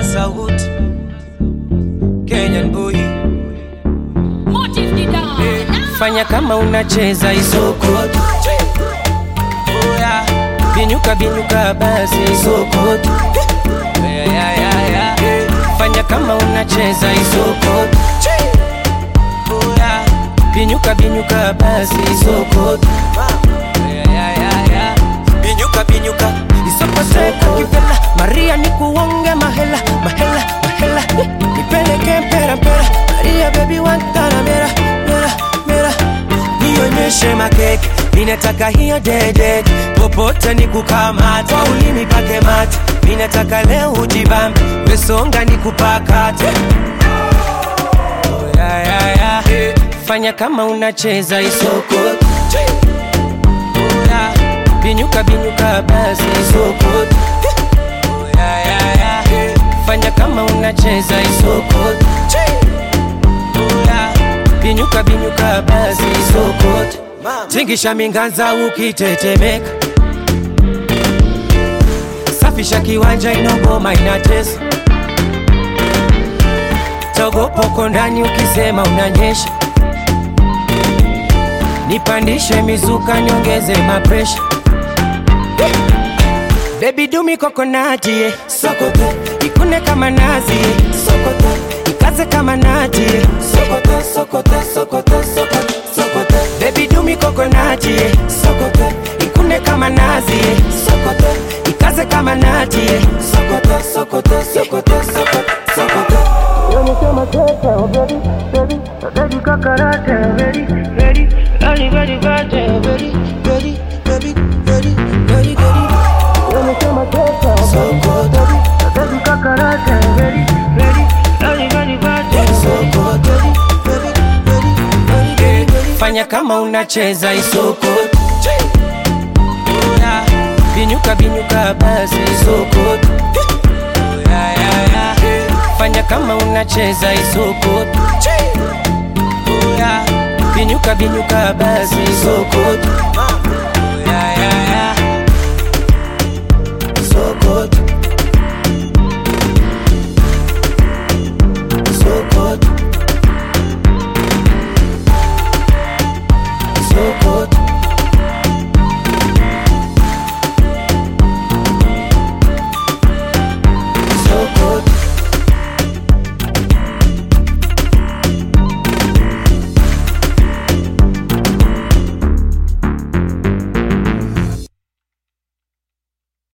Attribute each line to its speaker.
Speaker 1: sauti Kenyan boy fanya kama unacheza isoko Oya, binyuka binyuka basi isoko yeah, yeah, yeah, yeah. fanya kama unacheza isoko Oya, binyuka binyuka basi isoko yeah, yeah, yeah, yeah. binyuka binyuka isokoseka kivela maria nikuonge mahela mahela mahela nipeleke mpera mpera maria bebi wantana mera mera mera nionyeshe makeke ninataka hiyo dede popote nikukamata kwa ulimi pake mate ninataka leo ujibambe mesonga nikupakate oh, yeah, yeah, yeah. fanya kama unacheza isoko Oh, yeah. binyuka binyuka basi isoko Oh, yeah, yeah, yeah. fanya kama unacheza isoko Oh, yeah. binyuka binyuka basi isoko tingisha minganza ukitetemeka safisha kiwanja inogoma inatesa togopoko ndani ukisema unanyesha nipandishe mizuka niongeze mapresha bebi dumi kokonati ye sokoto ikune kama nazi ye sokoto ikaze kama nati ye sokoto sokoto sokoto sokoto sokoto bebi dumi kokonati ye sokoto ikune kama nazi ye sokoto ikaze kama nati ye sokoto sokoto sokoto sokoto sokoto fanya kama unacheza isoko Oya, binyuka binyuka basi isoko Oya, ya, ya. fanya kama unacheza isoko Oya, binyuka binyuka basi isoko